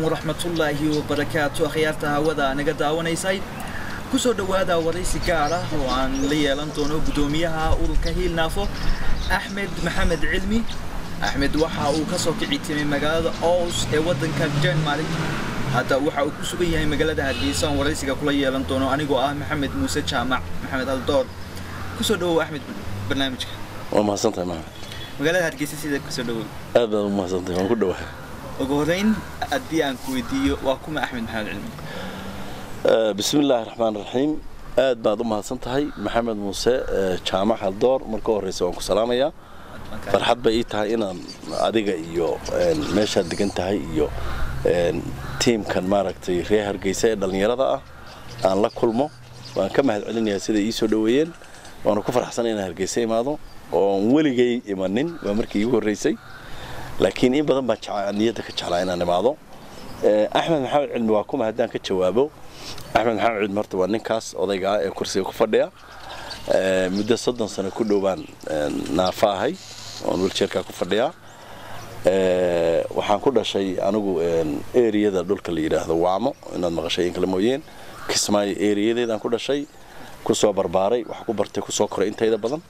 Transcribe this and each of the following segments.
waraxmatullaahi wabarakaatu akhyaarta hawada naga daawanaysay kusoo dhowaada waraysi gaar ah oo aan la yeelan doono guddoomiyaha ururka hiilnaafo axmed maxamed cilmi axmed waxa uu ka soo kici timay magaalada ows ee waddanka denmark hadda waxa uu ku sugan yahay magaalada hargeysa aan waraysiga kula yeelan doono anigoo ah maxamed muuse jaamac maxamed aldoor kusoo dhawow axmed barnaamijka waa mahadsantahay maxamed magaalada hargeysa sida kusoo dhawow aad baad u mahadsantahay waan ku dhowahay ugu horreyn haddii aan ku weydiiyo waa kuma axmed maxamed cilmi bismi illaahi raxmaan raxiim aad baad u mahadsan tahay maxamed muuse jaamac haldoor marka horreysa waan ku salaamayaa farxad bay ii tahay inaan adiga iyo meeshaad degan tahay iyo tiimkan maaragtay reer hargeysa ee dhallinyarada ah aan la kulmo waan ka mahad celinayaa siday ii soo dhoweeyeen waana ku farxsanay inaan hargeysa imaado oon weligay imanin waa markii iigu horreysay laakiin in badan baan niyadda ka jeclaa inaan imaado axmed maxamed cilmi waa kuma haddaan ka jawaabo axmed maxamed cilmi horta waa ninkaas odayga ah ee kursiga ku fadhiya muddo soddon sano ku dhowbaan naafa ahay oon wiljeerkaa ku fadhiyaa waxaan ku dhashay anigu eriyada dhulka la yidhaahdo waamo inaad maqashay in kale mooyeen kismaayo eriyadeedaan ku dhashay kusoo barbaaray wax ku bartay kusoo koray intayda badan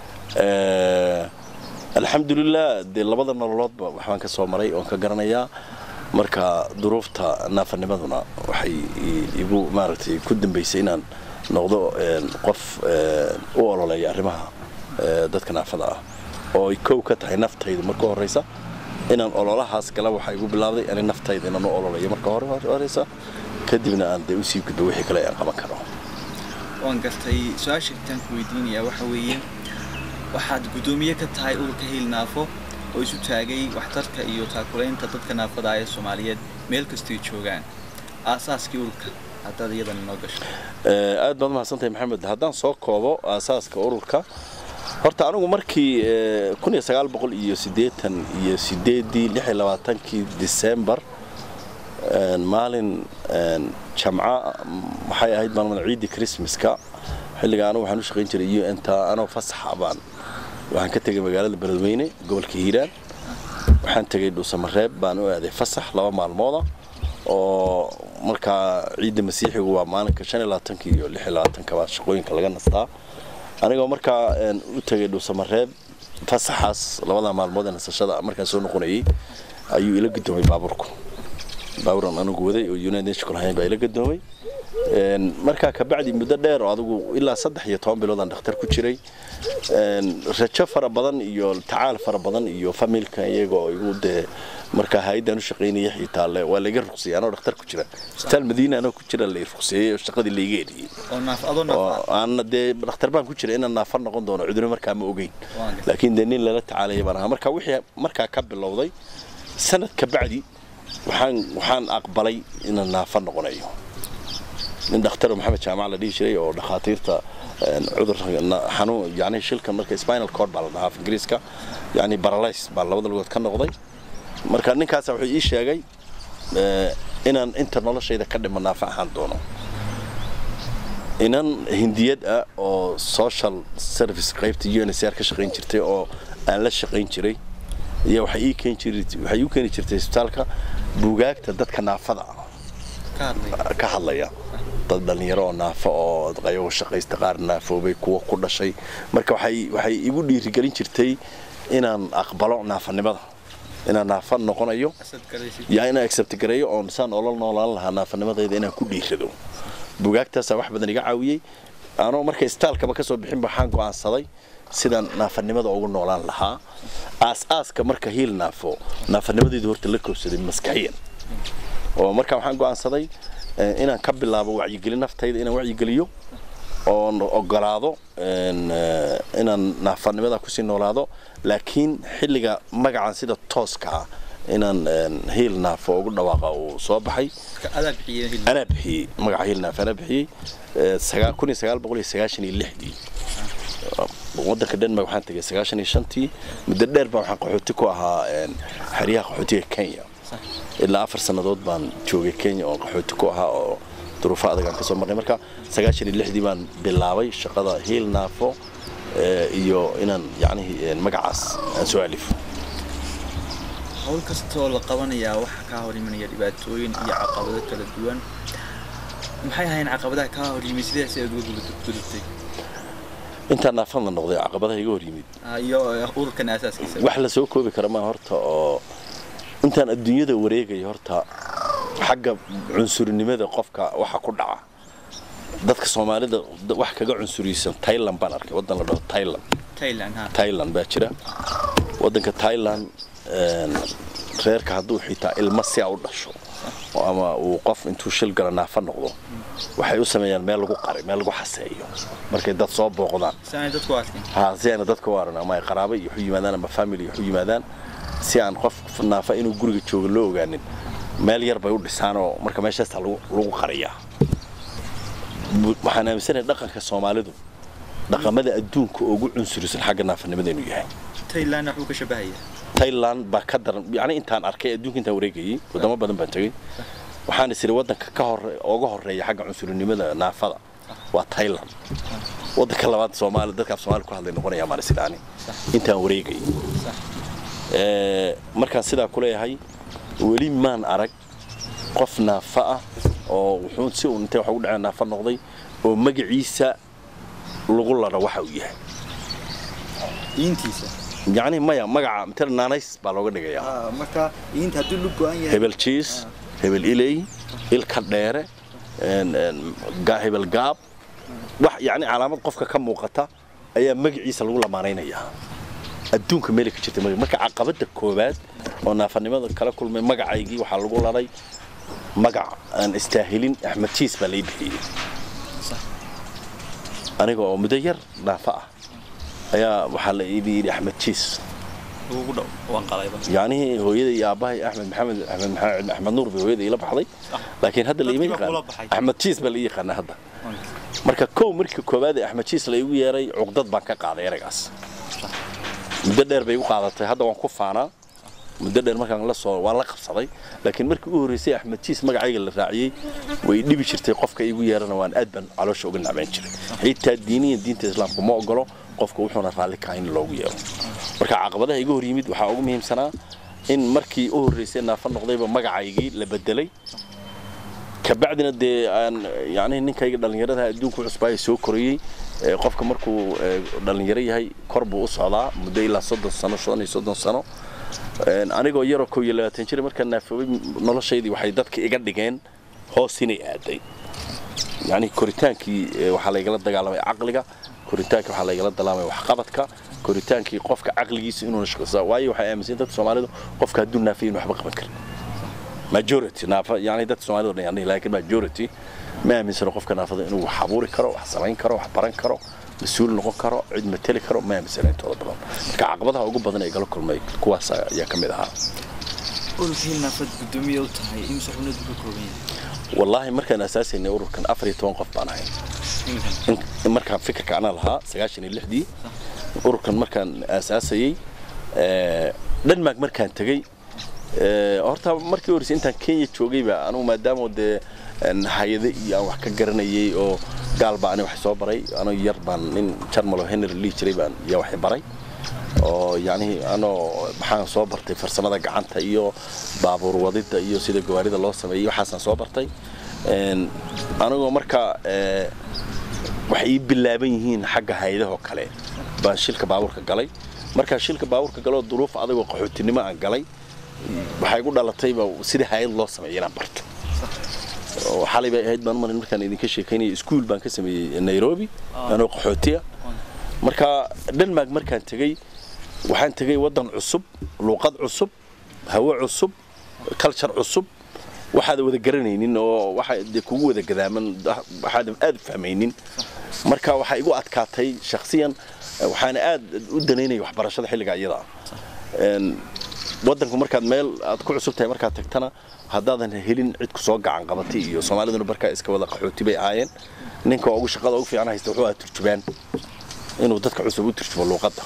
alxamdulilah dee labada nololoodba waxbaan ka soo maray oon ka garanayaa marka duruufta naafanimaduna waxay igu maaragtay ku dambaysay inaan noqdo qof u ololeeya arrimaha dadka naafada ah oo ay kow ka tahay naftayda marka horreysa inaan ololahaas gala waxaa igu bilaabday ani naftayda inaan u ololeeyo marka horeysa kadibna aan dee usii gudbo wixii kale aan qaban karo waan gartay su-aasha intaan ku weydiinayaa waxa weeye waxaad guddoomiye ka tahay ururka hiilnaafo oo isu taagay waxtarka iyo taakulaynta dadka naafada ah ee soomaaliyeed meel kastoy joogaan aasaaskii ururka haddaad iyadan inoo gasho aad baad mahadsantahay maxamed haddaan soo koobo aasaaska ururka horta anigu markii iyo sideetan iyo sideedii lix iyo labaatankii disembar maalin jamca waxay ahayd maalmada ciiddii christmaska xilliga anigu waxaan u shaqayn jiray un ta anoo fasaxa baan waxaan ka tegay magaalada beledweyne gobolka hiiraan waxaan tegay dhuusamareeb baan u aaday fasax laba maalmooda oo markaa ciidda masiixigu waa maalinka shan iyo labaatanka iyo lix iyo labaatanka baa shaqooyinka laga nastaa anigoo markaa u tegay dhuusamareeb fasaxaas labada maalmood ee nasashada markaan soo noqonayay ayuu ila gadoomay baabuurku baabuuran anigu waday oo united nation lahayn baa ila gadoomay markaa kabacdi muddo dheer oo adigu ilaa saddex iyo toban biloodaan dhakhtar ku jiray rajo fara badan iyo tacaal fara badan iyo familka iyagoo igu dee markaa hay-addaan u shaqaynaya xitaa waa layga ruqsiyey anoo dhakhtar ku jira isbitaal madiina anoo ku jira lay ruqseeyey oo shaqadii layga eriyey aana dee dhakhtar baan ku jira inaan naafar noqon doono cudurro markaa ma ogeyn laakiin dee nin lala tacaalaya baan ahaa marka wixii markaa ka bilowday sanad kabacdi waxaan waxaan aqbalay inaan naafar noqonayo nin dhakhtar maxamed jaamac la dhihi jiray oo dhakhaatiirta cudur xanuun yani shilkan marka spinal cord baa la dhahaa af ingiriiska yani baralays baa labada lugood ka noqday marka ninkaasa wuxuu ii sheegay inaan inta noloshayda ka dhima naafa ahaan doono inan hindiyad ah oo social service qaybta unsr ka shaqayn jirtay oo aan la shaqayn jiray iyo waxay ii keeni jiray waxay u keeni jirtay isbitaalka buugaagta dadka naafada ah ka hadlaya dad dhallinyaro oo naafo oo qayago shaqaysta qaar naafoobay kuwa ku dhashay marka waxay waxay igu dhiirigelin jirtay inaan aqbalo naafanimada inaan naafa noqonayo yaa inaan accept gareeyo oon saan olo noolaan lahaa naafanimadayda inaan ku dhiirado bugaagtaasaa wax badan iga caawiyey anoo marka istaalkaba ka soo bixin waxaan go'aansaday sidaan naafanimada ugu noolaan lahaa aas-aaska marka hiil naafo naafanimadaydu horta la koobsaday maskaxiyan oo marka waxaan go'aansaday inaan ka bilaabo wacyigelin naftayda inaan wacyigeliyo oon ogolaado inaan naafanimada kusii noolaado laakiin xilliga magacan sida tooska ah inaan hiil naafo ugu dhawaaqa uu soo baxay anaa bixiyey magaca hiil naafo anaa bixiyey kun iyo sagaal boqol iyo sagaashan iyo lixdii waddanka denmark waxaan tegay sagaashan iyo shantii muddo dheer baa waxaan qaxooti ku ahaa xeryaha qaxootiga kenya ilaa afar sannadood baan joogay kenya oo qaxooti ku ahaa oo duruufo adag aan ka soo marnay marka sagaashan iyo lixdii baan bilaabay shaqada hiil naafo iyo inaan yacnihii magacaas aan soo alifo hawl kastoo la qabanayaa waxaa kaa hor imanaya dhibaatooyin iyo caqabado kala duwan maxay ahayn caqabadaha kaa hor yimid sidaas aad uga gudubtay intaan naafadna noqday caqabadaha iga hor yimid iyo ururkan aasaaskiisa wax la soo koobi kara maa horta oo intaan adduunyada wareegaya horta xagga cunsurinimada qofka waxa ku dhaca dadka soomaalida wax kaga cunsuriysan thailand baan arkay waddan la dhaho thailand thailand ha thailand baa jira waddanka thailand reerka hadduu xitaa ilmo si a u dhasho ama uu qof intuu shil gala naafa noqdo waxay u sameeyaan meel lagu qari meel lagu xaseeyo markay dad soo booqdaan saanay dadku arkin ha si ayna dadka u aran ama ay qaraabo iyo waxu yimaadaan ama family waxu yimaadaan si aan qof naafa inuu guriga joogo loo ogaanin meel yar bay u dhisaan oo marka meeshaasta lagu lagu qariyaa waxaan aaminsanahay dhaqanka soomaalidu dhaqamada adduunka ugu cunsurisan xagga naafanimada inuu yahay thailand wuxuu ka shabahayaa thailand baa ka daran yacni intaan arkay adduunka intaan wareegayay wadamo badan baan tegey waxaan is iri waddanka ka hore uga horeeya xagga cunsurinimada naafada waa thailand waddanka labaad soomaali dadka af soomaali ku hadlay noqonaya maan is idhaani intaan wareegayay markaan sidaa ku leeyahay weli maan arag qof naafa ah oo wuxuu si uu intay wax ugu dhaceen naafa noqday oo magaciisa lagu ladho waxa uu yahay diintiisa yacni maya magaca matala naanays baa looga dhigayaa marka diinta hadduu lu go-an yahay hebel jiis hebel iley ilka dheere hebel gaab wax yacni calaamad qofka ka muuqata ayaa magaciisa lagu lamaanaynayaa adduunka meelay ka jirta marka caqabada koowaad oo naafanimada kala kulmay magacaygii waxaa lagu ladhay magac aan istaahilin axmed jiis baa lay bixiyey aniga oo muddo yar naafa ah ayaa waxaa la ii yidhi axmed jiis ugu dhow waan qalayba yacni hooyada iyo aabbahay axmed maxamed axmed maxamed axmed nuur bay hooyada ila baxday laakiin hadda la ima Dadkii yaqaan kula baxay. axmed jiis baa la ii yaqaanaa hadda marka kow markii koowaad ee axmed jiis la igu yeeray cuqdad baan ka qaaday eraygaas muddo dheer bay igu qaadatay hadda waan ku faanaa muddo dheer markaan la soo waan la qabsaday laakiin markii u horreysay axmed jiis magacayga la raaciyey way dhibi jirtay qofka igu yeerana waan aad baan caloosha uga nacmayn jiray xitaa diiniyan diinta islaamka ma ogolo qofka wuxuuna raalli ka in loogu yeero marka caqabadaha iga hor yimid waxaa ugu muhiimsanaa in markii u horreysay naafa noqdayba magacaygii la bedelay kabacdina dee aan yacni ninkayga dhallinyarada adduunku cusbaaya soo korayey ee qofka markuu ee, dhallinyaro yahay kor buu u socdaa muddo ilaa soddon sano shan iyo soddon sano Een, anigoo yaroo kow iyo labaatan jir markaan naafoobay noloshaydii waxay dadka iga dhigeen hoos inay aaday yacni koritaankii ee, waxaa laygala dagaalamay caqliga koritaankii waxaa laygala dagaalamay waxqabadka koritaankii qofka caqligiisa inuuna shaqaysaa waayo waxay aaminsan dadka soomaalidu qofka hadduu naafay inuu waxba qaban karin majority naafa yani dadka soomaalida oo dhan yani laakiin majority ma aaminsano qofka naafada inuu wax abuuri karo wax samayn karo wax baran karo mas-uul noqon karo cid mateli karo ma aaminsano intooda badan marka caqabadaha ugu badan ee gala kulmay kuwaas ayaa ka mid ahaa ururkii naafad guddoomiye u tahay imse xubnadu ka kooban yahay wallaahi markaan asaasaynay ururkan afar iyo toban qof baan ahay iminkan in markaan fikirka anaa lahaa sagaashan iyo lixdii ururkan markaan aasaasayey ee, denmark markaan tegey ee, horta markii horreysay intaan kenya joogayba anugu maadaama dee een, hay-ado iyo aan wax ka garanayay oo gaal baa ani wax soo baray anoo yar baan nin jarmalo henry lii jiray baan yaa wax i baray oo yacni anoo maxaan soo bartay farsamada gacanta iyo baabuur wadida iyo sida gawaarida loo sameeyey waxaasaan soo bartay Een, anigoo markaa ee, waxay ii bilaaban yihiin xagga hay-adahoo kale baan shilka baabuurka galay markaa shilka baabuurka galoo duruuf adagoo qaxootinimo aan galay waxay igu dhalatayba sida hay-ad loo sameeya inaan barto oo xalay bay ahayd baan marin markaan idinka sheekaynaya iskuul baan ka sameeyey nairobi anoo qaxootiya marka denmark markaan tegey waxaan tegey waddan cusub luuqad cusub hawo cusub culture cusub waxaad wada garanaynin oo waxa dee kugu wada gadaaman waxaad aad u fahmaynin marka waxaa igu adkaatay shakhsiyan waxaana aad u danaynaya waxbarashada xilliga iyada ah Een, waddanku markaad meel aad ku cusub tahay markaad tagtana haddaadan helin cid ku soo gacan qabatay iyo soomaaliduna markaa iska wada qaxooti bay ahaayeen ninka ugu shaqada ugu fiican haysta wuxuu ahaa turjubaan inuu dadka cusub u turjumo luuqadda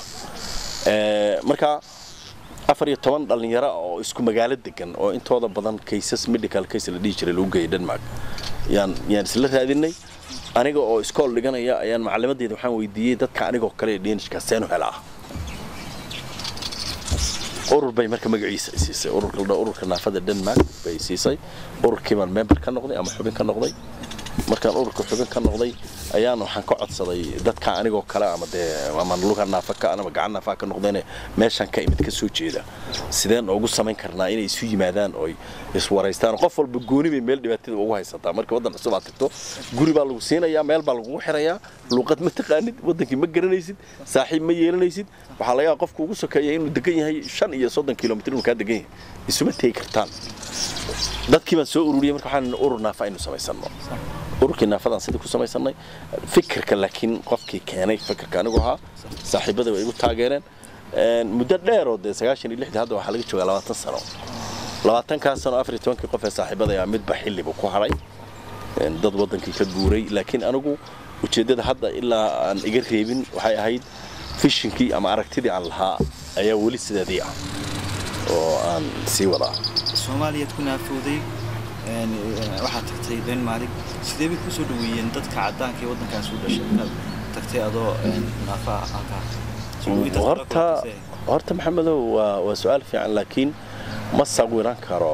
Ee, marka afar iyo toban dhallinyaro oo isku magaalo degan oo intooda badan cases medical case la dhihi jiray lagu geeyay denmark yaan yaan isla raadinay aniga oo iskool dhiganaya ayaan macalimadeeda waxaan weydiiyey dadka anigoo kale ee dhenishka seenu helaa urur bay marka magaciisa ay siisay ururka la dhaho ururka naafada denmark bay siisay ururkii baan member ka noqday ama xubin ka noqday markaan ururka xubin ka noqday ayaan waxaan ka codsaday dadka anigoo kale ama dee ama luga naafa ka ama gacan naafa ka noqdeen meeshan ka imid ka soo jeeda sideen ugu samayn karnaa inay isu yimaadaan oo iswaraystaan qof walba gooni bay meel dhibaatada ugu haysataa marka waddan cusub aad tagto guri baa lagu siinayaa meel baa lagugu xirayaa luuqad ma taqaanid waddankii ma garanaysid saaxiib ma yeelanaysid waxaa laga yaaba qofka ugu sokeeya inuu degan yahay shan iyo soddon kilomitr inuu kaa degan yahay isuma tegi kartaan dadkii baan soo ururiyey marka waxaan urur naafa aynu samaysano ururkii naafadaan sidii ku samaysanay fikirka laakiin qofkii keenay fikirka anigu ahaa saaxiibada way igu taageereen muddo dheer oo dee sagaashan iyo lixdii hadda waxaa laga joogaa labaatan sano labaatankaas sano afar iyo tobankii qof ee saaxiibada ayaa midba xillibu ku hadhay dad waddankii ka guuray laakiin anigu ujeeddada hadda ilaa aan iga reebin waxay ahayd fishinkii ama aragtidii aan lahaa ayaa weli sideedii ah oo aan sii wadaa soomaaliyaad ku naafooday waxaad tagtay denmark sidee bay kusoo dhaweeyeen dadka caddaanka ee waddankaas u dhashay inaad tagtay adoo naafa halkaa horta horta maxamedow waa waa su-aal fiican laakiin ma sawiran karo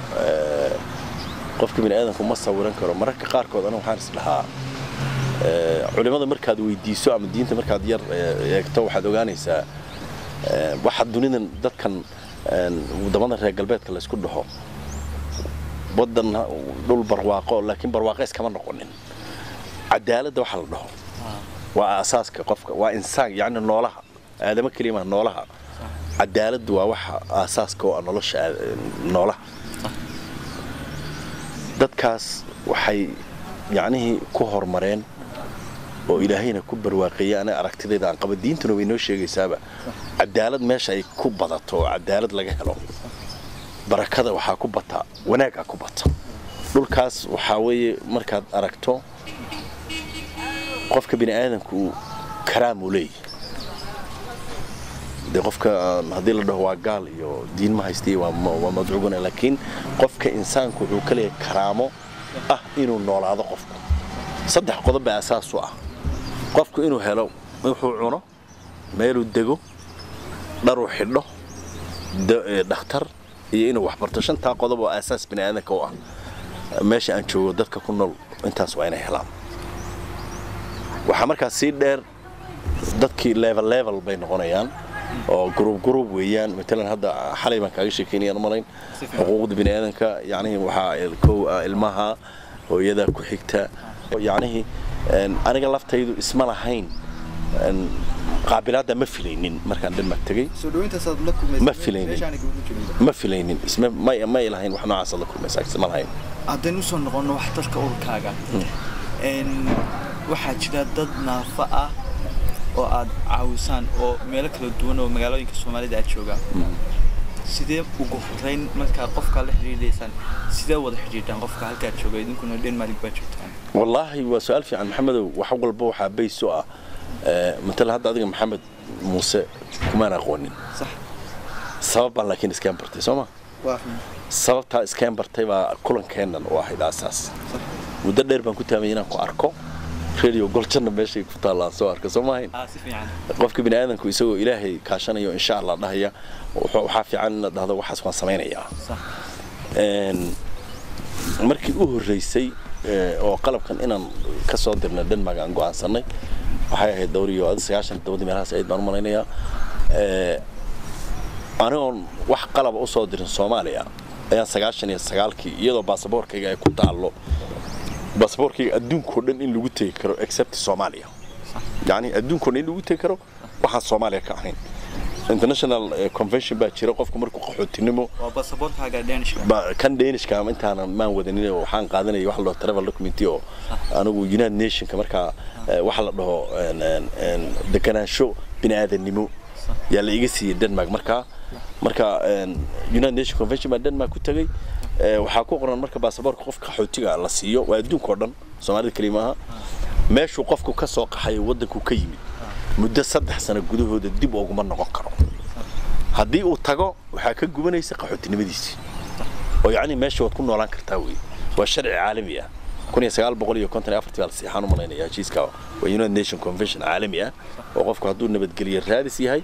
qofka bini aadamku ma sawiran karo mararka qaarkood aniga waxaan is dhahaa culimada markaad weydiiso ama diinta markaad yar eegto waxaad ogaanaysaa waxa dunidan dadkan wadamada reer galbeedka laysku dhaho waddan dhul barwaaqo laakiin barwaaqo iskama noqonin cadaaladda waxa la dhaho waa asaaska qofka waa insaan yacni noolaha aadamo kelima noolaha cadaaladdu waa waxa aasaaska oo ah nolosha noolaha dadkaas waxay yacnihii ku horumareen oo ilaahayna ku barwaaqeeyey ana aragtidayda aan qaba diintuna way noo sheegaysaaba cadaalad meesha ay ku badato oo cadaalad laga helo barakada waxaa ku bata wanaagaa ku bata dhulkaas waxaa weeye markaad aragto qofka bini aadamku karaam uu leeyahy dee qofka haddii la dhaho waa gaal iyo diin ma haystiy waa madcuuguna laakiin qofka insaanku wuxuu ka leeyahay karaamo ah inuu noolaado qofku saddex qodob baa asaas u ah qofku inuu helo wuxuu cuno meeluu dego dharuu xidho dhakhtar iyo inuu waxbarto shantaa qodob oo aasaas bini aadanka u ah meesha aan joogo dadka ku nool intaas waa inay helaan waxaa markaas sii dheer dadkii level level bay noqonayaan oo gruub gruub weeyaan matalan hadda xalay baan kaaga sheekeynayaan malayn xuquuqda bini aadanka yacnihii waxaa kow ah ilmaha hooyada ku xigta yacnihii aniga laftaydu isma lahayn qaabilaadda ma filaynin markaan denmark tegey ma filaynin ma filaynin isma may may lahayn wax noocaas la kulmaysa isma lahayn haddaynu usoo noqonno waxtarka ururkaaga waxaa jira dad naafa ah oo aad caawisaan oo meelo kala duwan oo magaalooyinka soomaalida aad joogaan sidee ugu horeyn markaa qofkaa la xidhiidhaysaan sidee wada xidhiidhaan qofka halkaad jooga idinkuna denmark baa joogtaan wallaahi waa su-aal fiican maxamedow wax walba waxaa bays u ah matala hadda adiga maxamed muuse kumaan aqoonin sabab baan laakiin iskaan bartay soo ma sababtaa iskaan bartay baa kulankeennan u ahayd aasaas muddo dheer baan ku taamay inaan ku arko radio goljanna meeshay ku taallaan soo arka soo maahayn qofka bini aadanku isagoo ilaahay kaashanayo insha allah dhahaya waxaa fiican inaad dhahdo waxaas waan samaynayaa markii u horreysay oo qalabkan inaan ka soo dirna denmark aan go'aansanay waxay ahayd dhowr iyo sagaashan todobadii meelahaas ayd baan u malaynayaa anigoon wax qalaba u soo dirin soomaaliya ayaan sagaashan iyo sagaalkii iyadoo baasaboorkayga ay ku taallo baasaboorkayga adduunkao dhan in lagu tegi karo except soomaaliya yacni adduunkao dhan in lagu tegi karo waxaan soomaaliya ka ahayn international convention baa jira qofku markuu qaxootinimo kan dhanishka ama intaanan maan wadanin waxaan qaadanaya wax la dhaho travel document oo anigu united nationka markaa waxa la dhaho deganaansho bini aadannimo yaa la iga siiyey denmark markaa marka united nation convention baa denmark ku tegey waxaa ku qoran marka baasaboorka qofka qaxootiga la siiyo waa adduunka oo dhan soomaalida keliya maaha meeshuu qofku ka soo qaxayo waddanku ka yimid muddo saddex sano gudahooda dib uguma noqon karo haddii uu tago waxaa ka gubanaysa qaxootinimadiisii oo yacni meesha waad ku noolaan kartaa wey waa sharci caalami ah kun iyo sagaal boqol iyo konton iyo afartii baa la siixaan u malaynaya heshiiska waa united nation convention caalami ah oo qofku hadduu nabadgelyo raadis yahay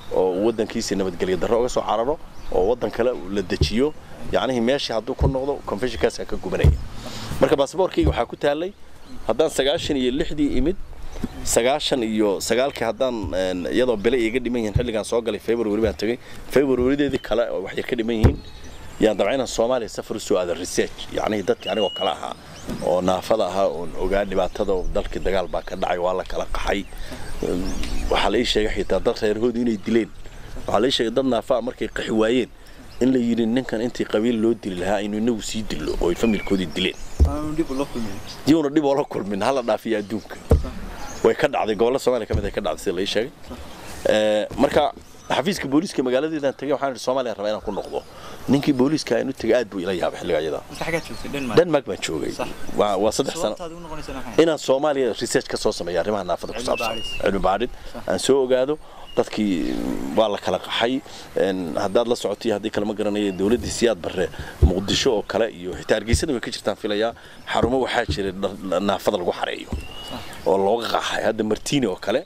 oo waddankiisa nabadgelyo darro uga soo cararo oo waddan kale la dejiyo yacnihii meeshii hadduu ku noqdo confessionkaasa ka gubanaya marka baasaboorkayga waxaa ku taallay haddaan sagaashan iyo lixdii imid sagaashan iyo sagaalkii haddaan iyadoo bile iga dhiman yihiin xilligaan soo galay february baan tegay februarydeedii kale oo wax yar ka dhiman yihiin yaan dabca inaan soomaaliya safar u soo aada research yacnihii dadkii anigoo kale ahaa oo naafada ahaa oon ogaa dhibaatada dalkii dagaal baa ka dhacay waa la kala qaxay waxaa la ii sheegay xitaa dad reerhoodu inay dileen waxaa la ii sheegay dad naafaa markay qaxi waayeen in la yidhi ninkan intii qabiil loo dili lahaa aynu inagu sii dillo oo ay familkoodii dileen diyuuna dhib oola kulmin hala dhaafiya adduunka way ka dhacday gobolla soomaaliya ka mid ay ka dhacday sida la ii sheegay marka xafiiska booliiska magaaladeedaan tagay waxaan idhi soomaaliya rabaa inaan ku noqdo ninkii booliiska aan u tagay aad buu ila yaabay xilliga ayada denmark baan joogay waa saddex sano inaan soomaaliya research ka soo sameeyo arrimaha naafada ku saabsan cilmi baadhid aan soo ogaado dadkii waa la kala qaxay haddaad la socotay haddii kalema garanaya dowladdii siyaad barre muqdisho oo kale iyo xitaa hargeysada way ka jirtaan filayaa xarumo waxaa jira naafada lagu xareeyo oo looga qaxay hadda martini oo kale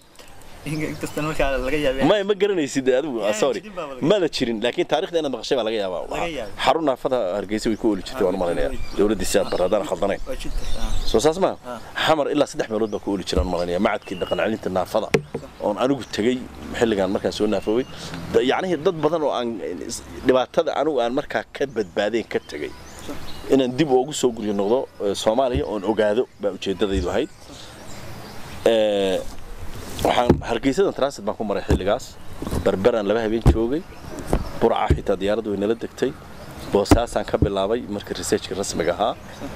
ma ma garanaysid adigu sorry mada jirin laakiin taarikhda inaad maqashay baa laga yaabaa xarun naafada hargeysa way ku ooli jirtay waan u malaynayaa dowladdii siyaad barre haddaan khaldanayn soo saas ma xamar ilaa saddex meelood baa ku ooli jiraan malanaya macadkii dhaqan celinta naafada oon anigu tegey xilligan markaan soo naafoobay yacnihii dad badan oo aan dhibaatada anigu aan markaa ka badbaadeen ka tegey inaan dib ugu soo guryo noqdo soomaaliya oon ogaado baa ujeeddadaydu ahayd waxaan hargeysadan transit baan ku maray xilligaas berberaan laba habeen joogay burca xitaa diyaaraddu way nala degtay boosaasaan ka bilaabay markii researchka rasmiga ahaa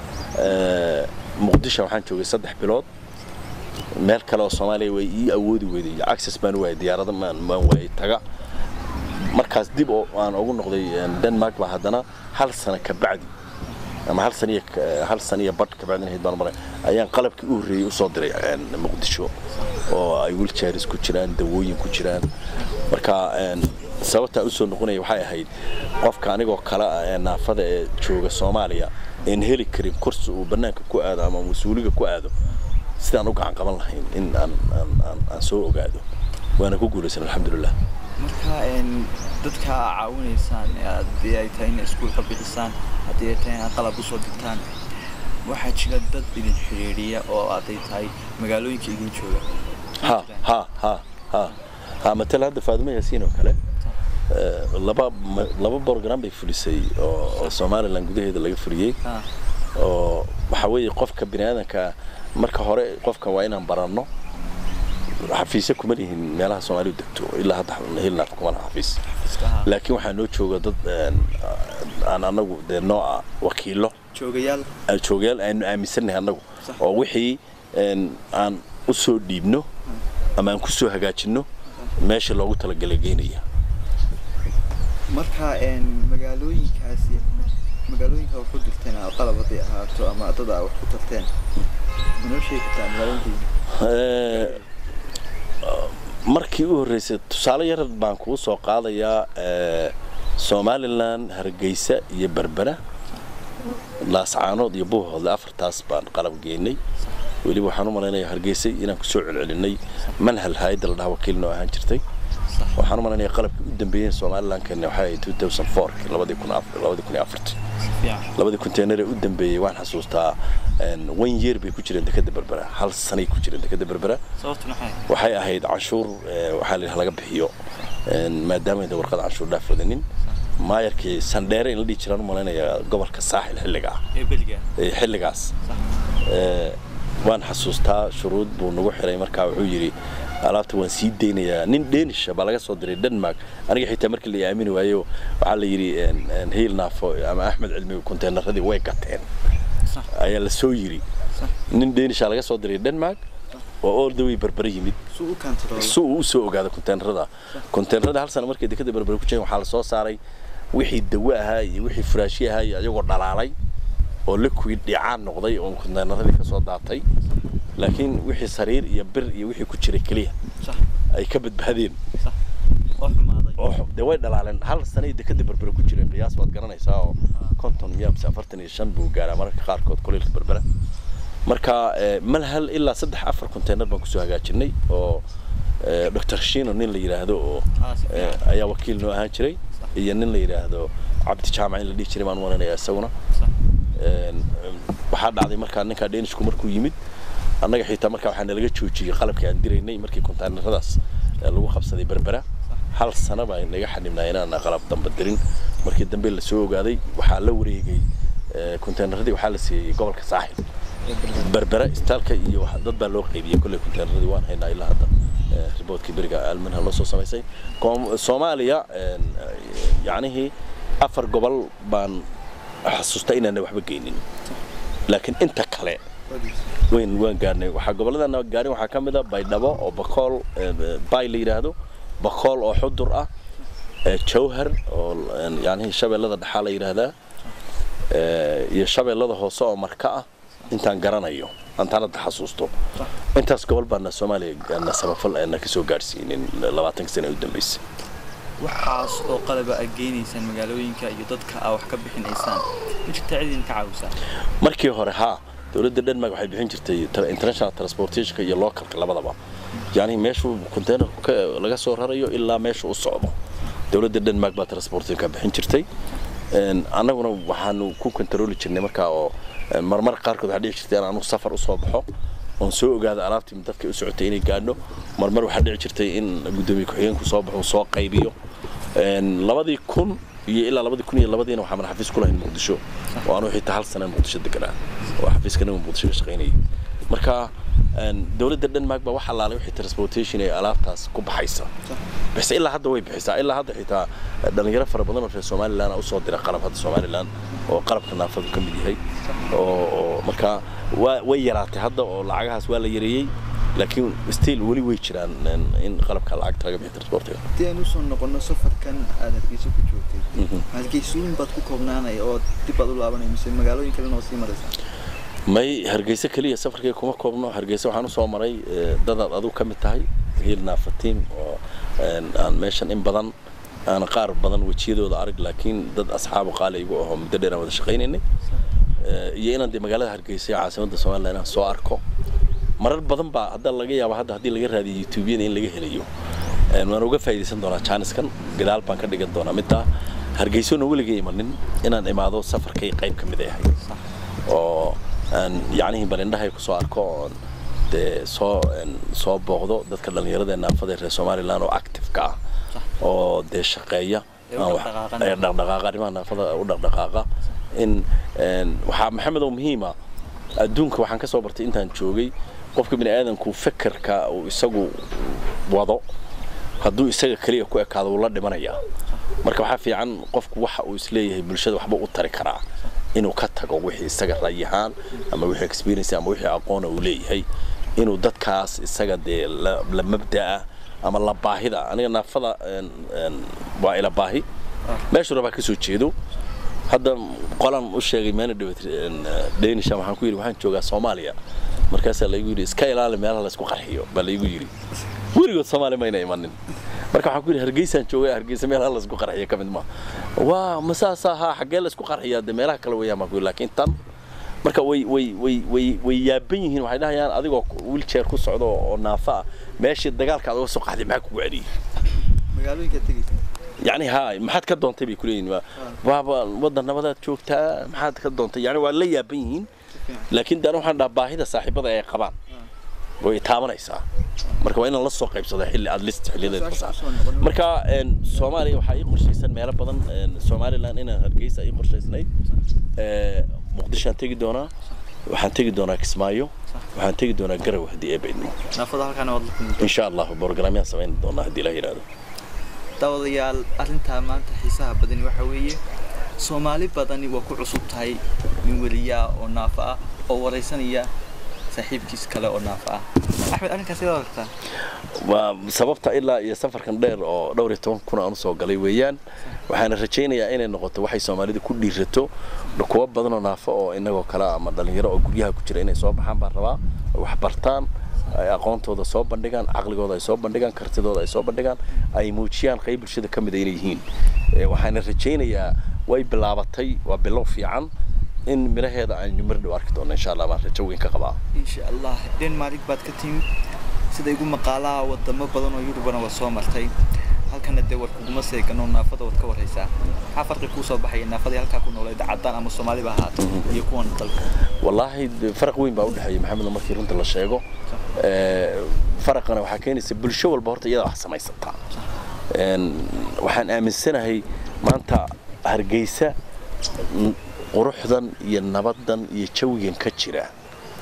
muqdisho waxaan joogay saddex bilood meel kale oo soomaaliya way ii awoodi weyday access baan u waayay diyaarada maan maan waayay taga markaas dib oo aan ugu noqday denmark baa haddana hal sano ka bacdi ama hal saniya hal saniya badh ka bacdin hayd baan maray ayaan qalabkii u horreeyey u soo diray muqdisho oo ay wheelchairs ku jiraan dawooyin ku jiraan marka sababtaa u soo noqonaya waxay ahayd qofka anigoo kale ah ee naafada ee jooga soomaaliya een heli karin kursi uu bannaanka ku aado ama mas-uuliga ku aado sidaan u gacan qaban lahayn in aan aan aan aan soo ogaado waana ku guulaysan alxamdulilah marka dadka caawinaysaan haddii ay tahay in iskuul ka bixisaan haddii ay tahay inaad qalab usoo digtaan waxaa jira dad idin xiriiriya oo hadday tahay magaalooyinka idin jooga ha ha ha ha ha matala hadda faadimo yaasiin oo kale laba laba program bay fulisay oo oo somaliland gudaheeda laga fuliyey oo waxa weeye qofka bini aadanka marka hore qofka waa inaan baranno xafiisyo kuma lihin meelaha soomaalidu degto ilaa hadda hilnaaf kuma laha xafiis laakiin waxaa noo jooga dad aan anagu dee nooca wakiilo joogayaal joogayaal aanu aaminsannahay annagu oo wixii aan u soo dhiibno ama aan ku soo hagaajinno meesha loogu talagalay geynaya marka magaalooyinkaasi magaalooyinka wax ku dirteen qalab hadday ahaato ama dad aa wax ku tarteen manoo sheegi kartaa magaalooyinka markii u horreysay tusaale yar baan kuu soo qaadayaa somalilan hargeysa iyo berbera laascaanood iyo buuhoodle afartaas baan qalab geynay weliba waxaan u malaynayaa hargeysay inaan kusoo celcelinay manhal hay-adda la dhaha wakiilna oo ahaan jirtay waxaan u malaynayaa qalabkii u dambeeyey somaliland keenna waxay ahayd 2004 labadii kun labadii kun iyo afartii labadii konteenar ee u dambeeyey waan xasuustaa one year bay ku jireen dekada berbera hal sanay ku jireen dekada berbera waxay ahayd canshuur waxaa la laga bixiyo maadaama ayda warqada canshuur dhaaf wadanin maayarkii sandheere in la dhihi jiraan u malaynayaa gobolka saaxil xilliga ah xilligaas waan xasuustaa shuruud buu nagu xiray markaa wuxuu yidhi alaabta waan sii daynayaa nin dhenisha baa laga soo diray denmark aniga xitaa markii la aamini waayo waxaa la yidhi hiil naafo ama axmed cilmi konteenaradii way gateen ayaa la soo yidhi nin dhenisha laga soo diray denmark oo all the way berbere yimid si uu u soo ogaado konteenarada konteenarada hal sana markay dekada berbere ku jireen waxaa la soo saaray wixii dawo ahaa iyo wixii furaashyo ahaa iyo ayagoo dhalaalay oo liquid dhicaan noqday oo konteenaradii ka soo daatay laakiin wixii sariir iyo bir iyo wixii ku jiray keliya ay ka badbaadeen dee way dhalaaleen hal sanay dekada berbere ku jireen qiyaas baad garanaysaa oo konton miya mise afartan iyo shan buu gaaraa mararka qaarkood kuleylka berbera marka mal hal ilaa saddex afar konteenar baan kusoo hagaajinay oo dr shino nin la yidhaahdo oo Ah, si fiican. ayaa wakiil noo ahaan jiray iyo nin la yidhaahdo cabdi jaamac in la dhihi jiray baan maranaya isaguna Sax. Een, waxaa dhacday markaa ninkaa dhenishku markuu yimid annaga xitaa markaa waxaa nalaga joojiyey qalabkii aan diraynay markii kontaaneradaas ee lagu qabsaday berbera hal sana baa naga xanibnaa inaan qalab damba dirin markii dambe la soo ogaaday waxaa la wareegay ee, konteenaradii waxaa la siiyey gobolka saaxil berbera istaalka iyo wax- dad baa loo qaybiyey kolley konteenaradii waan haynaa ilaa hadda ee, riboodkii beriga almanha loo soo samaysay Koom- soomaaliya een, yacnihii afar gobol baan xasuusta inaana waxba geynin laakiin inta kale wayn waan gaarnay waxaa gobolladana gaarin waxaa ka mid a baydhabo oo bakool ee, bay la yidhaahdo bakool oo xudur ah ee, jawhar oo een, yacnihii shabeellada dhexaa la yidhaahdaa ee, iyo shabeellada hoose oo marka ah intaan garanayo antaan hadda xasuusto intaas gobol baana soomaaliya na samafal na kasoo gaadhsiinin labaatanka sane u dambeysay waxaas oo qalaba aad geynaysaan magaalooyinka iyo dadka aa wax ka bixinaysaan ma jirta cid idinka caawisaa markii hore haa dowladda denmark waxay bixin jirtay tra- international transportationka iyo localka labadaba yani meeshuu containerku ka laga soo rarayo ilaa meesha u socdo dowladda denmark baa transportationka bixin jirtay Een, annaguna waxaanu ku kontarooli jirnay markaa oo een, marmar qaarkood waxaa dhici jirtay in aanu safar usoo baxo oon soo ogaado alaabtii dadka u socotay inay gaadho marmar waxaa dhici jirtay in gudoomiye ku-xigeenku soo baxo uu soo qaybiyo Een, labadii kun iyo ilaa labadii kun iyo labadiina waxaa mana xafiis ku lahayn muqdisho oo aanu xitaa hal sana muqdisho deganaa oo xafiiskana muqdisho ka shaqaynayay marka een, dowladda denmark baa wax allaalay wixii transportation ee alaabtaas ku baxaysa base ilaa hadda way bixisaa ilaa hadda xitaa dhalinyaro fara badan oo reer somaliland usoo dira qalab hadda somaliland oo qalabka naafadu ka mid yahay oo oo marka waa way yaraatay hadda oo lacagahaas waa la yareeyey laakiin still weli way jiraan een, in qalabka lacagta laga bixiyo transportiga haddii aan usoo noqono safarkan aad hargeysa ku joogtay hargeysooyin baad ku koobnaanaya oo dib baad u laabanaya mise magaalooyin kalena oo sii maraysaa may hargeysa keliya safarkay kuma koobno hargeysa waxaan usoo maray eh, dadaad adigu ka mid tahay hiil naafatiin oo een, aan meeshan in badan aan qaar badan wejiyadooda arag laakiin dad asxaabu qaali igu ahoo muddo dheer aan wada shaqaynaynay Eh, iyo inaan dee magaalada hargeysa ee caasimadda somaliland inaan soo arko marar badan baa hadda laga yaaba hadda haddii laga raadiyo youtubeyada in laga helayo Een, waan uga faa'iidaysan doonaa jaaniskan gadaal baan ka dhigan doonaa middaa hargeysona weligay imanin inaan imaado safarkay qayb ka mid ay ahayd oo aan yacnihii balindhahay ku soo arko oon dee soo een, soo booqdo dadka dhallinyarada ee naafada ee reer somaliland oo active-ka ah oo dee shaqeeya Ee u aan wax- dhaqdhaqaaqana. ee dhaqdhaqaaqa arrimaha naafada u dhaqdhaqaaqa in een, waxaa maxamed oo muhiima adduunka waxaan ka soo bartay intaan joogay qofka bini aadamku fekerka uu isagu wado hadduu isaga keliya ku ekaado wuu la dhimanayaa marka waxaa fiican qofku waxa uu isleeyahay bulshada waxba u tari karaa inuu ka tago wixii isaga rayahaan ama wixii experience ama wixii aqoona uu leeyahay inuu dadkaas isaga dee la, la mabda'a ama la baahida aniga naafada een, een, waa ila baahi meeshu rabaa ka soo jeedo hadda qolaan u sheegay maana dhawat dhenisha waxaan ku yidhi waxaan joogaa soomaaliya markaasaa laygu yidhi iska ilaali meelaha laysku qarxiyo baa laygu yidhi weligood soomaali mayna imanin marka waxaan ku yidhi hargeysaan joogaa hargeysa meelaha laysku qarxiyo ka mid ma waa masaasa haa xaggee laysku qarxiyaa dee meelaha kale weeyaan baan ku yidhi laakiin tan marka way way way way way yaaban yihiin waxay dhahayaan adigoo wheelchair ku socdo oo naafa ah meeshii dagaalka aad uga soo qaxday maxaa kugu celiyey magaalooyinkaad tegaysa يعني هاي ما حد كدون تبي كلين بابا وضع نبضات شوكتا ما حد كدون يعني ولا يابين لكن ده روح عند باهي صاحب هذا قبان ويتامنaysa marka waa in la soo qaybsado xilli aad list xilliyeed fasax marka een Soomaaliya waxa ay qorshaysan meelo badan een Somaliland inaan hargeysa ay qorshaysnay ee Muqdisho aan tagi doonaa waxaan tagi doonaa Kismaayo waxaan tagi doonaa Garowe hadii ay baydmo naafada halkaana waad la kulmi insha Allah barnaamijyada sameyn doonaa hadii la yiraahdo daawadayaal arrintaa maanta xiisaha badani waxa weeye soomaali badani waa ku cusub tahay nin weliyaa oo naafa ah oo waraysanaya saaxiibkiis kale oo naafa ah axmed arrinkaas ila aragtaa waa sababta ilaa iyo safarkan dheer oo dhowr iyo toban kun aan usoo galay weeyaan waxaana rajaynayaa inay noqoto waxay soomaalida ku dhiirato kuwa badan oo naafo oo inagoo kale ah ama dhalinyaro oo guryaha ku jira inay soo baxaan baan rabaa ay wax bartaan ay aqoontooda soo bandhigaan caqligooda ay soo bandhigaan kartidooda ay soo bandhigaan ay muujiyaan qayb bulshada ka mid a inay yihiin Eh, waxaana rajaynayaa way bilaabatay waa bilow fiican in miraheeda aan mar dhow arki doono insha allah baan rajo weyn ka qabaa insha allah denmark baad ka timid sida igu maqaalaha wadamo badan oo yurubana waa soo martay halkana dee war kuguma seegano naafada waad ka waraysaa maxaa farqi kuu soo baxaya naafadii halkaa ku nooleed caddaan ama soomaaliba ahaato iyo kuwan dalka wallaahi de- faraq weyn baa u dhexeeya maxamed markii runta la sheego Ee, faraqana waxaa keenaysa bulsho walba horta iyada wax samaysataa Een, waxaan aaminsanahay maanta hargeysa n- quruxdan iyo nabadan iyo jawigan ka jira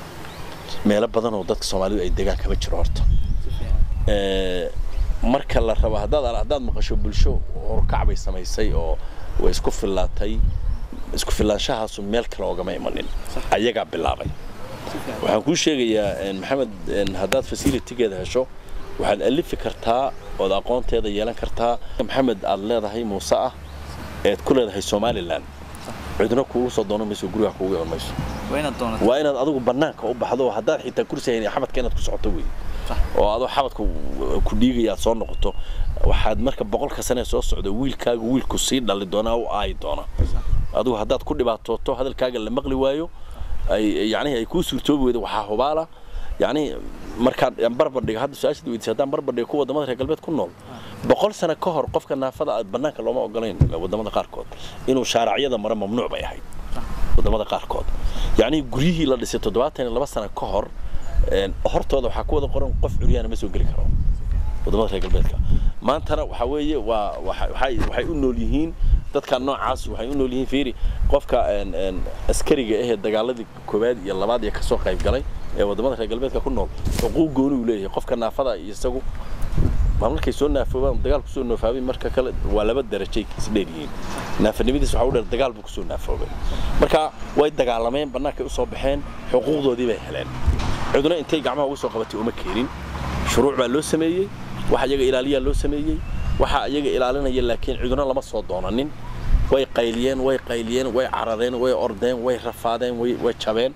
meelo badan oo dadka soomaalidu ay degaan kama jiro horta si fiican Ee, marka la rabo haddaad haddaad maqasho bulsho horkac bay samaysay oo way isku fillaatay isku fillaanshahaasu meel kale oogama imanin ayagaa bilaabay si fiican waxaan kuu sheegayaa een, maxamed een, haddaad facilitygeeda hesho waxaad alifi kartaa ood aqoonteeda yeelan kartaa maxamed aad leedahay muuse ah eed ku leedahay somalilan cidna kuugu soo doonan mayso guriga kuugu iman mayso waa inaad doonato waa inaad adigu bannaanka u baxdo oo haddaad xitaa kursi hayn xabadka inaad ku socoto wey Sax. oo adoo xabadka ku dhiigaya aad soo noqoto waxaad marka boqolka sane soo socda wiilkaaga wiilku sii dhali doonaa u aayi doona adigu haddaad ku dhibaatooto hadalkaaga la maqli waayo ay yacnihi ay kuu suurtoobi weydo waxaa hubaala yacni markaan aan barbar dhiga hadda su-aashad weydiisay haddaan barbar dhiga kuwa wadamada reer galbeed ku nool boqol sano ka hor qofka naafada ah bannaanka looma ogolayn wadamada qaarkood inuu shaaracyada mara mamnuuc bay ahayd wadamada qaarkood yacni guryihii la dhisay toddobaatan iyo laba sano ka hor een, hortooda waxaa ku wada qoran qof curyaana ma soo geli karo wadamada reer galbeedka maantana waxaa weeye waa waxa- waxay waxay u nool yihiin dadka noocaas waxay u nool yihiin fiiri qofka een, een, askariga ahee dagaaladii koowaad iyo labaad iyo kasoo qayb galay ee wadamada reer galbeedka ku nool xuquuq gooni uu leeyahay qofka naafada iyo isagu ma markay soo naafoobaan dagaal kusoo naafoobay marka kale waa laba darajay isdheer yihiin naafanimadiis waxaa u dheer dagaal buu kusoo naafoobay marka way dagaalameen bannaankay usoo baxeen xuquuqdoodii bay heleen ciduna intay gacmaha uga soo qabatay uma keenin shuruuc baa loo sameeyey waxa iyaga ilaaliyaa loo sameeyey waxa iyaga ilaalinaya laakiin ciduna lama soo doonanin way qayliyeen way qayliyeen way carareen way ordeen way rafaadeen way way jabeen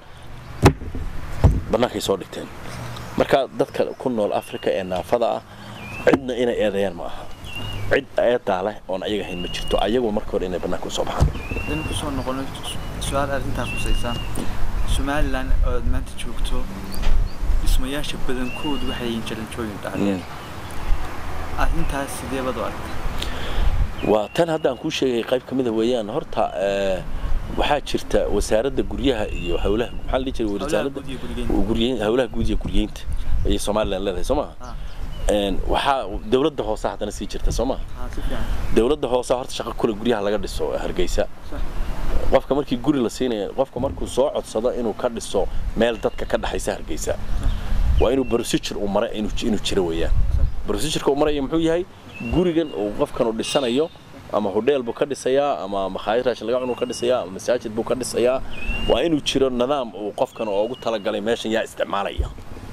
bannaankay soo dhigteen marka dadka ku nool afrika ee naafada ah cidna inay eedeeyaan ma aha cid eedaa leh oon ayaga hayn ma jirto ayagu marka hore inay bannaanka usoo baxaan haddaynu kusoo noqono su-aal arrintaas khusaysa somalilan ood maanta joogto dhismayaasha badankoodu waxay yihiin jaranjooyin dhacdeen arrintaas sidee baad u aragtay waa tan hadda aan kuu sheegay qayb ka mid a weeyaan horta ee, waxaa jirta wasaaradda guryaha iyo howlaha maxaa la dhihi jiray wasaaradda guud iyo gurigeynta. guryeyn howlaha guud iyo guryeynta ayay somalilan leedahay soo maha Ah. Een, waxaa dowladda hoose haddana sii jirta soo maha haa si fiican dowladda hoose horta shaqo kule guryaha laga dhiso hargeysa sax qofka markii guri la siinaya qofka markuu soo codsado inuu ka dhiso meel dadka ka dhaxaysa hargeysa waa inuu procedure uu mara inuu inuu jiro weeyaan procedureka uu maraya muxuu yahay gurigan uu qofkan uu dhisanayo ama hodheel buu ka dhisayaa ama makhaayad raashin laga cunuu ka dhisayaa ama masaajid buu ka dhisayaa waa inuu jiro nidaam uu qofkan ugu talagalay meeshan yaa isticmaalaya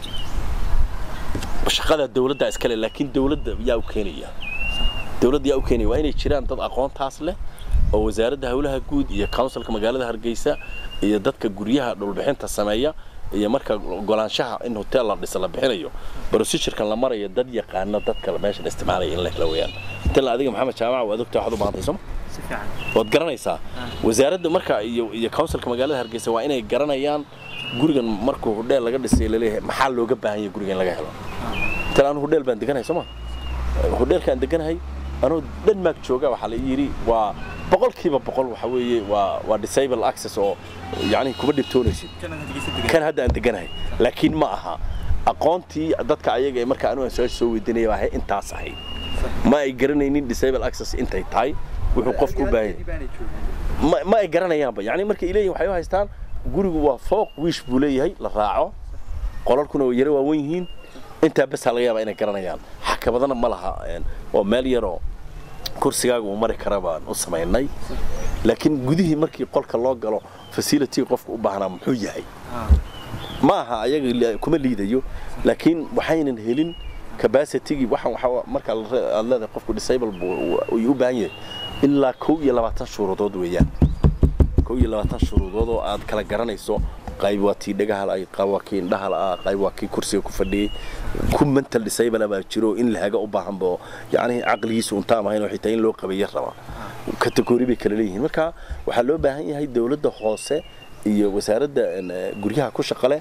shaqada dowladda iskale laakiin dowladda yaa u keenaya dowladda yaa u keenaya waa inay jiraan dad aqoontaas leh oo wasaaradda howlaha guud iyo councilka magaalada hargeysa iyo dadka guryaha dhulbixinta sameeya iyo marka golaanshaha in hotel la dhisa la bixinayo procedurkan la marayo dad yaqaano dadka meeshan isticmaalaya in la helo weeyaan tala adiga maxamed jaamac waad ogtaa waxaad u baahantay sooma si fiican waad garanaysaa wasaaradda marka iyo iyo councilka magaalada hargeysa waa inay garanayaan gurigan markuu hodheel laga dhisay laleeyahay maxaa looga baahan yahay gurigan in laga helo tan anu hodheel baan deganahay sooma hodheelkaan deganahay anuu denmark jooga waxaa la ii yidhi waa boqolkiiba boqol waxa weeye waa waa disable access oo yacni kuma dhibtoonaysid kana hargeysa degan kan hadda aan deganahay laakiin ma aha aqoontii dadka ayaga ee marka anu aan su-aasha soo weydiinaya waa ahay intaas ahayd ma ay garanaynin disable access intay tahay wuxuu qofku u baahan yahay ma ma ay garanayaanba yani markay leeyihin waxay u haystaan gurigu waa fooq wiish buu leeyahay la raaco qolalkuna way yaro waawen yihiin intaa basaa laga yaabaa inay garanayaan xakabadana ma laha een, waa meel yaroo kursigaaga uu mari kara baan u samaynay laakiin gudihii markii qolka loo galo facility qofka u baahnaa muxuu yahay ma aha ayaga li- kuma liidayo laakiin waxaynan helin capacity waxaan waxa marka la re- aad leedahay qofku disable buu uu u baahan yahay ilaa kow iyo labaatan shuruudood weeyaan kow iyo labaatan shuruudood oo aad kala garanayso qayb waa tii dhagaha la qayb waa kii indhaha la qayb waa kii kursiga ku fadhiyey ku mental disable baa jiro in la haga u baahan bo yacni caqligiisu untaan ahayn oo xitaa in loo qabeeyo raba kategori bay kala leeyihiin marka waxaa loo baahan yahay dowladda hoose iyo wasaaradda een, eh, guryaha ku shaqo leh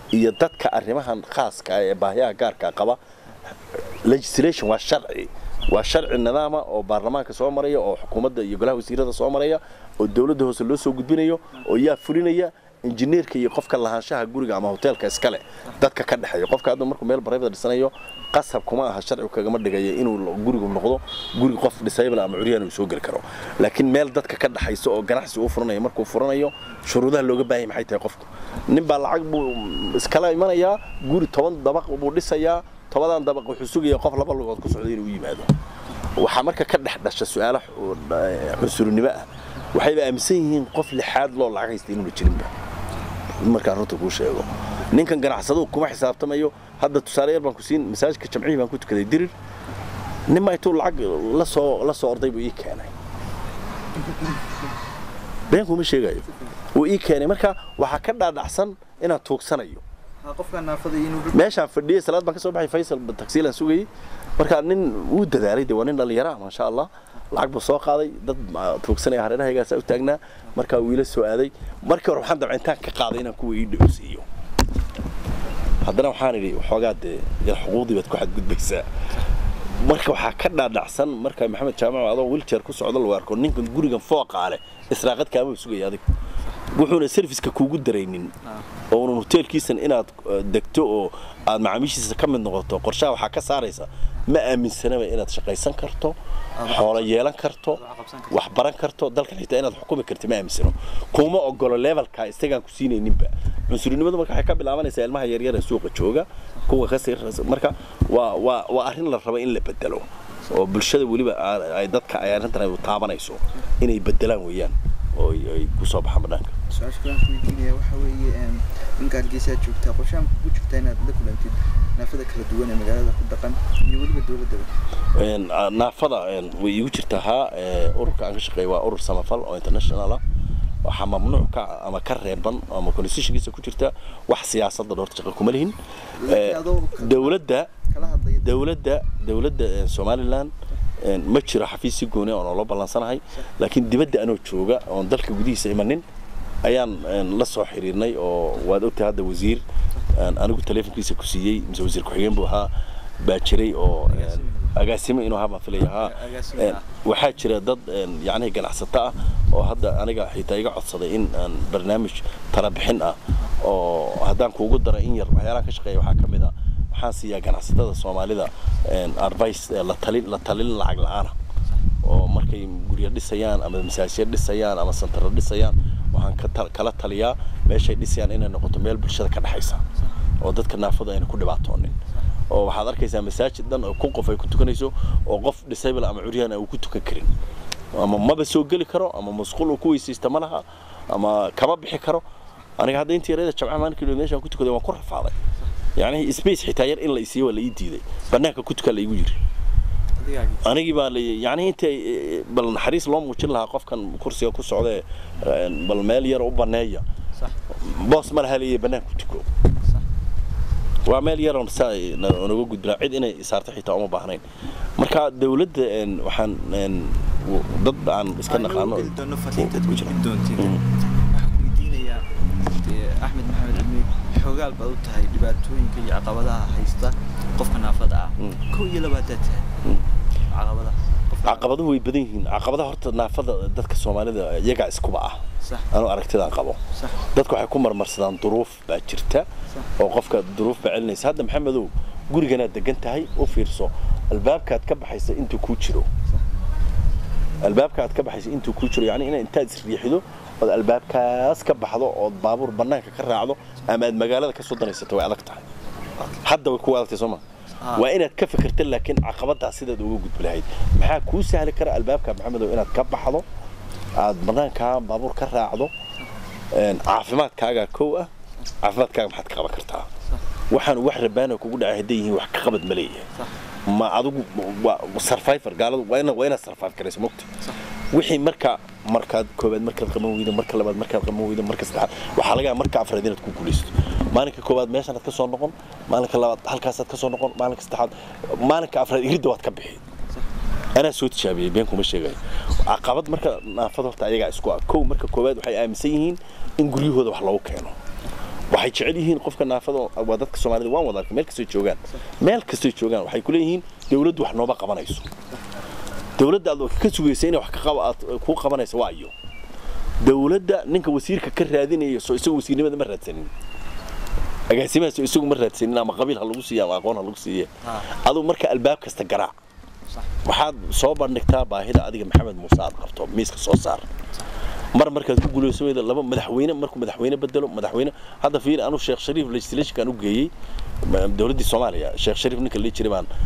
iyo dadka arrimahan khaaska ah ee baahiyaha gaarka qaba legislation waa sharci waa sharci nidaama oo baarlamaanka soo maraya oo xukuumadda iyo golaha wasiirada soo maraya oo dowladda hoose loo soo gudbinayo oo yaa fulinaya injineerka iyo qofka lahaanshaha guriga ama hoteelka iskale dadka ka dhexeeya qofka hadda markuu meel private dhisanayo qasab kuma aha sharcigu kagama dhigaya inuu gurigu noqdo guri qof disable ama curyaan uu soo geli karo laakiin meel dadka ka dhexaysa oo ganacsi uu furanayo markuu furanayo shuruudaha looga baahay maxay tahay qofku nin baa lacag buu iskala imanayaa guri toban dabaq buu dhisayaa tobadan dabaq wuxuu sugayaa qof laba lugood ku socda inuu yimaado waxaa marka ka dhex dhasha su-aalo cunsurinimo ah waxayba aaminsan yihiin qof lixaad loo lacag haysta inuuna jirinba markaan runta kuu sheego ninkan ganacsaduhu kuma xisaabtamayo hadda tusaale yar baan ku siin masaajidka jamcihii baan ku tukaday dirir ninma intuu lacag la soo la soo orday buu ii keenay been kuma sheegayo wuu ii keenay marka waxaa ka dhaadhacsan inaan tuugsanayo meeshaan fadhiyay salaad baan ka soo baxay faysal tagsiilaan sugayay marka nin wuu dadaalay de waa nin dhallinyara ah maasha allah lacag buu soo qaaday dad tuugsanaya hareerahaygaasa u taagnaa markaa wiila soo aaday markii hore waxaan dabca intaan ka qaaday inaan kuwa ii dhowsiiyo haddana waxaan idhi waxoogaa dee yar xuquuqdii baad ku xadgudbaysaa marka waxaa ka dhaadhacsan marka maxamed jaamac adoo wiljeer ku socdo lagu arko ninkan gurigan fooqaa leh israaqad kaama sugaya adig wuxuuna serviska kuugu daraynin oo unan hoteelkiisan inaad degto oo aad macaamiishiisa ka mid noqoto qorshaha waxaa ka saaraysa ma aaminsanaba inaad shaqaysan karto xoolo yeelan karto wax baran karto dalkan xitaa inaad xukumi karto ma aaminsano kuma ogolo levelka isagaan ku siinayninba cunsurinimadu marka waxay ka bilaabanaysaa ilmaha yaryar ee suuqa jooga kuwa ka sii marka waa waa waa arrin la raba in la bedelo oo bulshada weliba ay dadka ay arrintan ay taabanayso inay bedelaan weeyaan oo ay ku soo baxaan banaanka su-aasha kalaan ku weydiinaya waxa weeye ninka hargeysaa joogtaa qorshahan kugu jirtaa inaad la kulantid naafada kala duwan ee magaalada ku dhaqan iyo weliba dowladdaba naafada way iigu jirtaa haa ururka aan ka shaqeeya waa urur samafal oo international ah waxaa mamnuuc ka ama ka reeban ama constitutionkiisa ku jirta wax siyaasadda dhoorta shaqa kuma lihin dowladda dowladda dowladda somaliland ma jiro xafiis si gooni oo loo ballansanahay laakiin dibadda anoo jooga oon dalka gudihiisa imanin ayaan la soo xiriirnay oo waad ogtahay hadda wasiir anigu teleefonkiisa ku siiyey mise wasiir ku-xigeen buu ahaa baa jiray oo agaasimo inuu ahaa baan filaya haa waxaa jira dad yacnihi ganacsato ah oo hadda aniga xitaa iga codsaday in aan barnaamij tala bixin ah oo haddaan kuugu dara in yar waxyaalaha ka shaqeeya waxaa ka mid ah waxaan siiyaa ganacsatada soomaalida advice la talin la talin lacag la-aana oo markay guryo dhisayaan ama masaajid dhisayaan ama santaro dhisayaan waxaan ka kala taliyaa meeshay dhisayaan inay noqoto meel bulshada ka dhexaysa oo dadka naafada ayna ku dhibaatoonin oo waxaad arkaysaa masaajid dhan oo kun qof ay ku tukanayso oo qof disable ama curyaan uu ku tukan karin ama maba soo geli karo ama masquul uu ku weysaysta ma laha ama kama bixi karo aniga hadda intii yareeda jamca maalinkii meeshaan ku tukaday waan ku rafaaday يعني سبيس حتى ير إلا يسيء ولا يديده بناك كنت كلا يجري anigii baa la yani inta bal naxariis loo muujin lahaa qofkan kursiga ku socda bal meel yar u baneeya boos ma laha leeyahay banaanku tuko waa meel yar oon saa naga gudbinaa cid inay saarto xitaa uma baahnayn marka dawladda waxaan dad aan iska naqaano axmed maxamed cilmi xoogaal baad u tahay dhibaatooyinka iyo caqabadaha haysta qofka naafada ah kow iyo labaadaad tahay caqabadaha caqabaduhu way badan yihiin caqabadaha horta naafada dadka soomaalida iyagaa iskuba ah anuu aragtidaan qabo dadku waxay ku marmarsadaan duruuf baa jirta oo qofka duruuf baa celinaysa hadda maxamedow guriganaad degan tahay u fiirso albaabkaad ka baxaysa intuu kuu jiro albaabkaad ka baxaysa intuu kuu jiro yani inaad intaad isriixido ood albaabkaas ka baxdo ood baabuur bannaanka ka raacdo ama aad magaalada ka soo danaysato way adag tahay hadda way kugu adagtay sooma waa inaad ka fikirta laakiin caqabadaas sidaad uga gudbi lahayd maxaa kuu sahli kara albaabka maxamedow inaad ka baxdo aad bannaankaa baabuur ka raacdo caafimaadkaaga kow ah caafimaadkaaga maxaad ka qaban kartaa waxaan wax rabaana kugu dhacay hadday yihiin wax ka qabad ma leeyahay ma adigu survivor gaaladu waa inaad waa inaad survive garayso mogta wixii marka markaad koobaad markaad qaban weydo marka labaad markaad qaban weydo marka saddexaad waxaa laga yaabaa marka afraad inaad ku guulaysto maalinka koobaad meeshanaad ka soo noqon maalinka labaad halkaasaad ka soo noqon maalinka saddexaad maalinka afraad iridda waad ka bixi anaa soo tijaabiyey been kuma sheegayo caqabad marka naafada horta ayagaa isku ah kow marka koobaad waxay aaminsan yihiin in guryahooda wax lagu keeno waxay jecel yihiin qofka naafada waa dadka soomaalida waan wada arkay meel kastoo joogaan meel kastoo joogaan waxay ku leeyihiin dawladdu wax nooma qabanayso dawladda aad ka sugaysa inay wax ka qaba aad ku qabanayso waa iyo dawladda ninka wasiirka ka raadinaya soo isagu wasiirnimada ma raadsanin agaasimahaas isagu ma raadsanin ama qabiil ha lagu siiya ama aqoon ha lagu siiye aduu marka albaab kasta garaac waxaad soo bandhigtaa baahida adiga maxamed muuse aad qabto miiska soo saar mar markaad ku guuleyso weyda laba madaxweyne markuu madaxweyne bedelo madaxweyne hadda fiir anu sheekh shariif legislationkan u geeyey dowladdii soomaaliya sheekh shariif ninka la jiray baan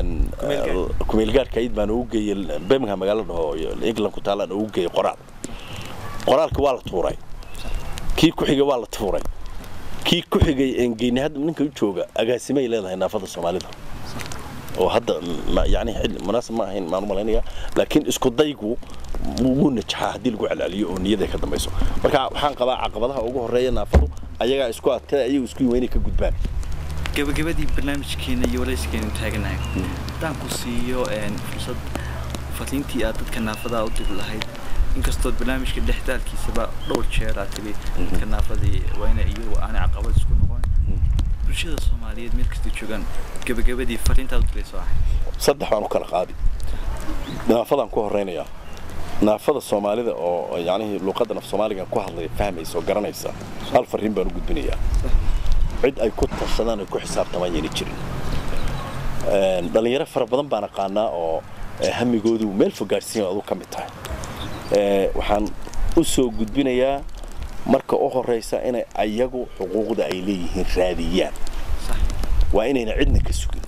kumeel gaarka ayd baan ugu geeyey birmingham magaalo dhaho england ku taalaan ugu geeyey qoraal qoraalka waa la tuuray kii ku xigay waa la tuuray kii ku xigay engeyni hadda ninka u jooga agaasimay leedahay naafada soomaalida oo hadda yani munaasib ma ahayn maan u malaynayaa laakiin isku daygu wuu najaxaa haddii lagu celceliyo oo niyada ka dambayso marka waxaan qabaa caqabadaha ugu horeeya naafadu ayagaa isku adkada ayagu isku yimayn inay ka gudbaan gabagabadii barnaamijkeena iyo waraysigeenu taaganahay haddaan ku siiyo fursad fariintii aad dadka naafada u diri lahayd inkastood barnaamijka dhexdaalkiisaba dhowr jeer aad tiri dadka naafadii waa ina iyagu aanay caqabad isku noqon bulshada soomaaliyeed meel kasta joogaan gabagabadii fariintaad u dirayso ahay saddex baan u kala qaadi naafadaan ku horeynayaa naafada soomaalida oo yacnihii luuqadda naf soomaaliga ku hadlaya fahmaysa oo garanaysa hal fariin baan u gudbinayaa cid ay ku tashadaan ay ku xisaabtamaan yayna jirin dhallinyaro fara badan baan aqaanaa oo hamigoodu meel fog gaadhsiin adu ka mid tahay waxaan u soo gudbinayaa marka u horeysa inay ayagu xuquuqda ay leeyihiin raadiyaan waa inayna cidna ka sugin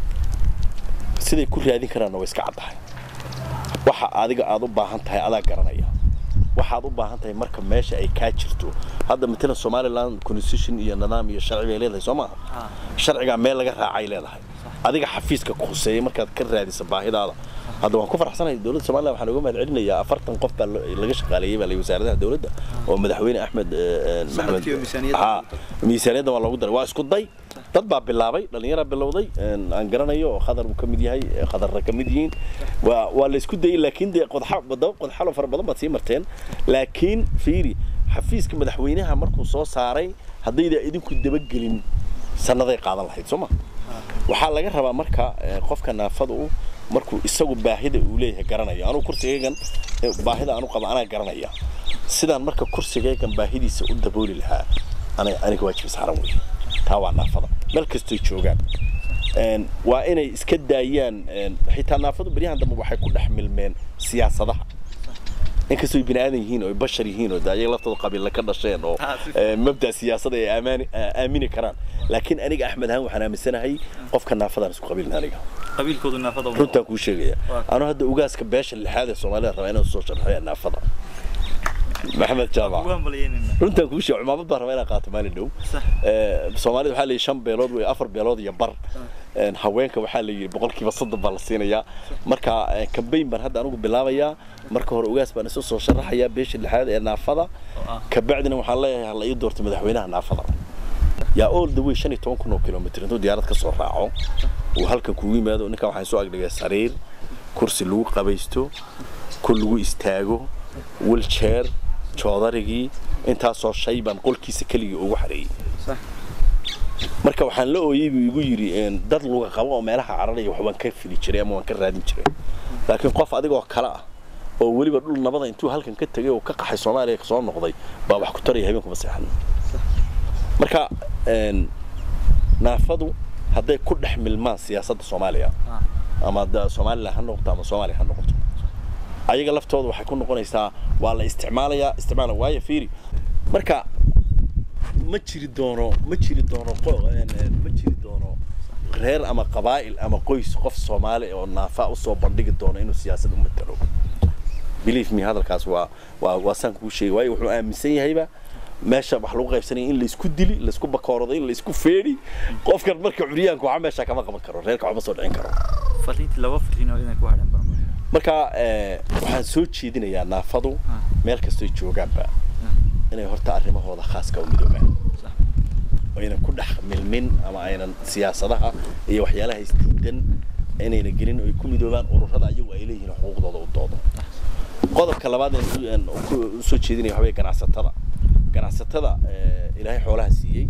siday ku raadin karaanna way iska caddahay waxa adiga aad u baahan tahay adaa garanaya waxaad u baahan tahay marka meesha ay kaa jirto hadda matalan somaliland constitution iyo nidaam iyo sharci bay leedahay soo maaha sharcigaa meel laga raacay leedahay adiga xafiiska ku khuseeyay markaad ka raadisa baahidaada hadda waan ku faraxsanahay dowladda somaliland waxaan uga mahad celinayaa afartan qof baa laga shaqaaleeyey baa wasaaradaha dowladda oo madaxweyne axmed maxamed miisaaniyadda waa loogu daray waa isku day dad baa bilaabay dhallinyaraa bilowday aan garanayo oo khadar uu ka mid yahay khadarra ka mid yihiin waa waa la isku dayey laakiin dee qodxa wadaba qodxalo fara badan baad sii marteen laakiin fiiri xafiiska madaxweynaha markuu soo saaray haddayda idinku dabagelin sannaday qaadan lahayd soo ma waxaa laga rabaa marka qofka naafada u markuu isagu baahida uu leeyahay garanaya anugu kursigaygan baahida aanu qaba anaa garanaya sidaan marka kursigaygan baahidiisa u dabooli lahaa aniga waajib saaran wey taa waa naafada meel kastoo joogaan waa inay iska daayaan xitaa naafadu beryahan dambe waxay ku dhex milmeen siyaasadaha inkastoo bini aadan yihiin oo bashar yihiin oo ayaga laftooda qabiilla ka dhasheen oo mabda siyaasada ay aamini karaan laakiin aniga axmed ahaan waxaan aaminsanahay qofka naafadaan isku qabiilna aniga qabiilkoodu naafada runtaan kuu sheegaya anuu hadda ugaaska beesha lixaad ee soomaalida rabaa inaan soo sharxo naafada maxamed jaamac runtaan kuu sheeg cumaamad baan rabaa inaan qaato maalin dhow soomaalida waxaa la yidhi shan beelood wey afar beelood iyo bar haweenka waxaa la yidhi boqolkiiba soddon baa la siinayaa marka kambayn baan hadda anigu bilaabayaa marka hore ugaas baan isu soo sharaxayaa beesha lixaad ee naafada kabacdina waxaan leeyahay hala ii doorto madaxweynaha naafada yaa all the way shan iyo toban kun oo kilomitr intuu diyaarad ka soo raaco uu halkan kugu yimaado ninkan waxaan soo agdhigay sariir kursi lagu qabaysto ku lagu istaago wilchair joodarigii intaasoo shay baan qolkiisa keligii ugu xareeyey marka waxaan la ooyey buu igu yidhi dad luga qabo oo meelaha cararaya wax waan ka fili jiray ama waan ka raadin jiray laakiin qof adigoo kale ah oo weliba dhul nabada intuu halkan ka tegay oo ka qaxay soomaaliya soo noqday baa wax ku taraya habeenkuma seexan marka naafadu hadday ku dhex milmaan siyaasadda soomaaliya ama somalilan ha noqoto ama soomaaliya ha noqoto ayaga laftooda waxay ku noqonaysaa waa la isticmaalayaa isticmaala waayo fiiri marka ma jiri doono ma jiri doono ma jiri doono reer ama qabaa'il ama qoys qof soomaali oo naafa usoo bandhigi doono inuu siyaasad u matalo believe me hadalkaas waa waa waa saan kuu sheegay waayo wuxuu aaminsan yahayba meesha wax lagu qaybsanaya in laysku dili laysku bakoorado in laysku feedhi qofkan marka curyaanka waxa meesha kama qaban karo reerka waxma soo dhicin karo fariintii laba fariin oo inay ku hadhan barmo marka waxaan soo jeedinayaa naafadu meel kastoo joogaanba inay horta arrimahooda khaaska u midoobaan aynan ku dhex milmin ama aynan siyaasadaha iyo waxyaalaha isdiidan inayna gelin oo ay ku midoobaan ururada ayagu ay leeyihiin xuquuqdooda u doodo qodobka labaad usoo jeedinaya waxaweye ganacsatada ganacsatada ilaahay xoolaha siiyey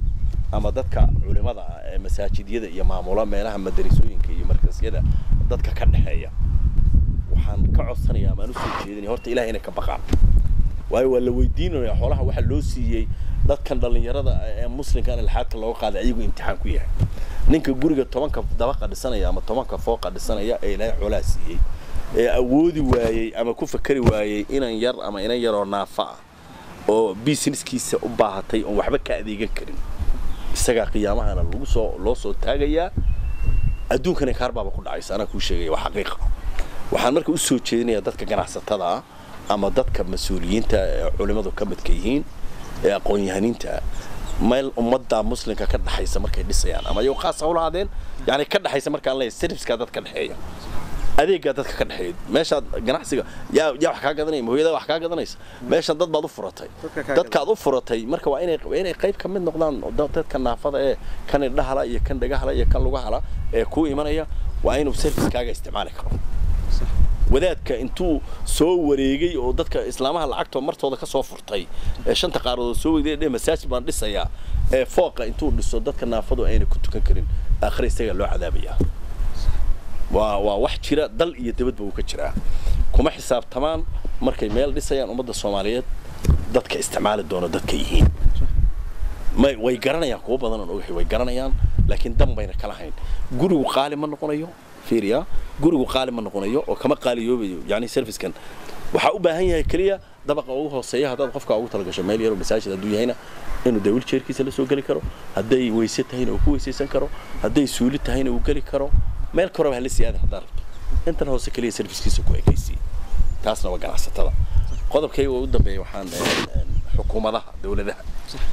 ama dadka culimada ah ee masaajidyada iyo maamula meelaha madarisooyinka iyo markasyada dadka ka dhexeeya waxaan ka codsanayaa maan usoo jeedinaya horta ilaah inay ka baqaan waayo waa la weydiinaya xoolaha waxaa loo siiyey dadkan dhallinyarada ee muslimka in laxaadka looga qaaday ayagu imtixaan ku yahay ninka guriga tobanka dabaqa dhisanaya ama tobanka fooqa dhisanaya ee ilaahay xoolaha siiyey ee awoodi waayey ama ku fakari waayey inan yar ama inan yaroo naafa ah oo businesskiisa u baahatay oon waxba ka adeegan karin isagaa qiyaamahana lagu soo loo soo taagayaa adduunkana kaarbaaba ku dhacaysa anaa kuu sheegaya waa xaqiiqa waxaan marka usoo jeedinayaa dadka ganacsatada ah ama dadka mas-uuliyiinta ee culimmadu ka midka yihiin ee aqoon-yahaniinta meel ummadda muslimka ka dhexaysa markay dhisayaan ama ayagoo khaas hawla hadeen yani ka dhexaysa markaan leeyahay serviceka dad ka dhexeeya adeegaa dadka ka dhexeeya meeshaad ganacsiga yaa yaa wax kaa gadanaya hooyada wax kaa gadanaysa meeshan dad baad u furatay dadkaad u furatay marka waa inay inay qayb ka mid noqdaan dadka naafada ee kan indhahala iyo kan dhagahala iyo kan lugahala ee kuu imanaya waa inuu servicekaaga isticmaali karo wadaadka intuu soo wareegay oo dadka islaamaha lacagto martooda ka soo furtay ee shanta qaaradood soo weyday dhe masaajid baan dhisayaa ee fooqa intuu dhiso dadka naafadu ayna ku tukan karin aakhira isagaa loo cadaabayaa waa waa wax jira dal iyo dabadba uu ka jiraa kuma xisaabtamaan markay meel dhisayaan ummadda soomaaliyeed dadka isticmaali doono dadka yihiin may way garanayaan kuwa badan oon ogahay way garanayaan laakiin dan bayna kala hayn gurigu qaali ma noqonayo fiiriya gurigu qaali ma noqonayo oo kama qaaliyoobayo yani servicekan waxaa u baahan yahay keliya dabaqa ugu hooseeya haddaad qofka ugu talagasho meel yaroo masaajid hadduu yahayna inuu dee wiljeerkiisa la soo geli karo hadday weyse tahayna uu ku weysaysan karo hadday suuli tahayna uu geli karo meel koraba hala sii aadan haddaa rabto intan hoose keliya servicekiisa ku ekaysiiye taasna waa ganacsatada qodobkayga ugu dambeeya waxaan xukuumadaha dowladaha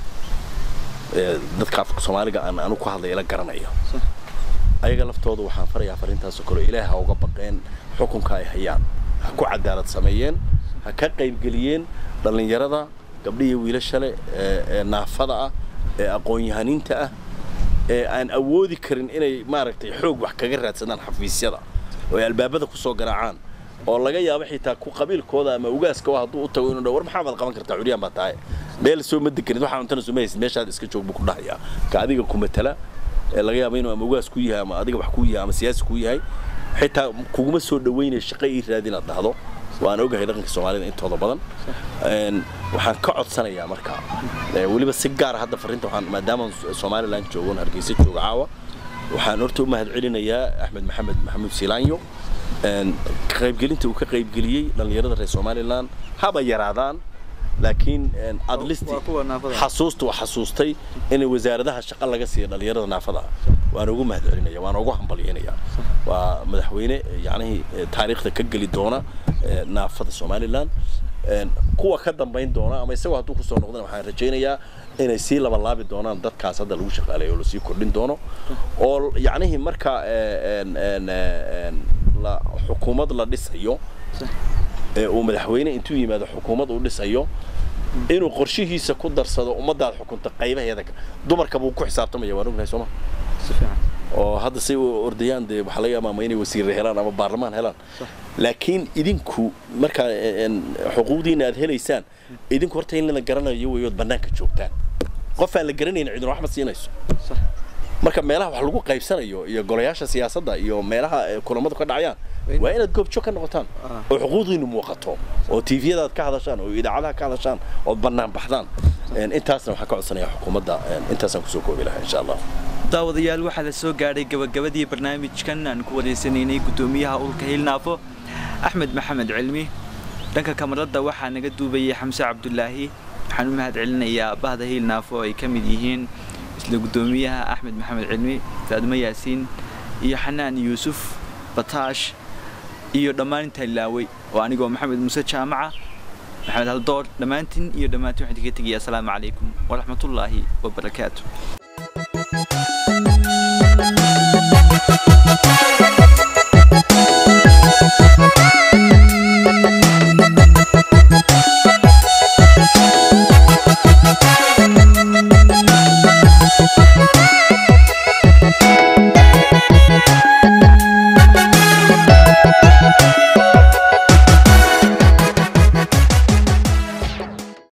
dadka afka soomaaliga aan anu ku hadlaya la garanayo ayaga laftooda waxaan farayaa fariintaasoo kale ilaaha uga baqeen xukunka ay hayaan ha ku cadaalad sameeyeen ha ka qaybgeliyeen dhallinyarada gabdhihiyo wiilashale ee naafada ah ee aqoon-yahaniinta ah ee aan awoodi karin inay maaragtay xoog wax kaga raadsadaan xafiisyada oo ay albaabada kusoo garaacaan oo laga yaabo xitaa ku qabiilkooda ama ugaaska hadduu u tago inuu dha war maxaa baad qaban kartaa curyaan baa tahay meel soo ma deganid waxaa cuntana soo ma haysid meeshaad iska joog buu ku dhahayaa ka adiga ku matala ee laga yaabo inuu ama ugaas ku yahay ama adiga wax ku yahay ama siyaasi ku yahay xitaa kuguma soo dhaweynaya shaqo ii raadi inaad dhahdo waan ogahay dhaqanka soomaalida intooda badan waxaan ka codsanayaa marka weliba si gaara hadda fariinta waxaan maadaama somaliland joogo hargeysa joogo caawa waxaan horta u mahad celinayaa axmed maxamed maxamuud silaanyo qaybgelinta uu ka qaybgeliyey dhallinyarada reer somaliland haba yaraadaan laakiin adlisti xasuusta waa xasuustay in wasaaradaha shaqo laga siiya dhallinyarada naafada waan ugu mahad celinaya waan ugu hambalyeynaya waa madaxweyne yacnihii taariikhda ka geli doona naafada somaliland kuwa ka dambayn doona ama isagoo hadduu kusoo noqdana waxaan rajaynayaa inay sii labalaabi doonaan dadkaas hadda lagu shaqaaleeyo oo lasii kordhin doono oo yacnihii marka xukuumad la dhisayo uu madaxweyne intuu yimaado xukuumad uu dhisayo inuu qorshihiisa ku darsado ummadaad xukunta qaybaheeda dumarka buu ku xisaabtamaya waan ognahay sooma oo hadda say ordayaan dee waxaa laga yaaba ama inay wasiirre helaan ama baarlamaan helaan laakiin idinku markaa xuquuqdiina aad helaysaan idinku horta in la garanayo weyood bannaanka joogtaan qof aan la garanayna cidina wax ma siinayso marka meelaha wax lagu qaybsanayo iyo golayaasha siyaasadda iyo meelaha kulamadu ka dhacayaan waa inaad goobjoog ka noqotaan oo xuquuqdiinu muuqato oo tviyadaad ka hadashaan oo idaacadaha ka hadashaan ood bannaan baxdaan intaasna waxaan ka codsanayaa xukuumadda intaasaan kusoo koobi lahaa insha allah daawadayaal waxaa la soo gaadhay gabagabadii barnaamijkan aan ku wareysanaynay guddoomiyaha ulka hiilnaafo axmed maxamed cilmi dhanka kamaradda waxaa naga duubayay xamse cabdulaahi waxaan u mahad celinayaa bahda hiilnaafo ay ka mid yihiin isla guddoomiyaha axmed maxamed cilmi faadmo yaasiin iyo xanaan yuusuf bataash iyo dhammaan intaa ilaaway oo anigoo maxamed muuse jaamaca maxamed haldoor dhammaantiin iyo dhammaantiin waxaan idinka tegaya asalaamu calaykum waraxmatullaahi wabarakaatu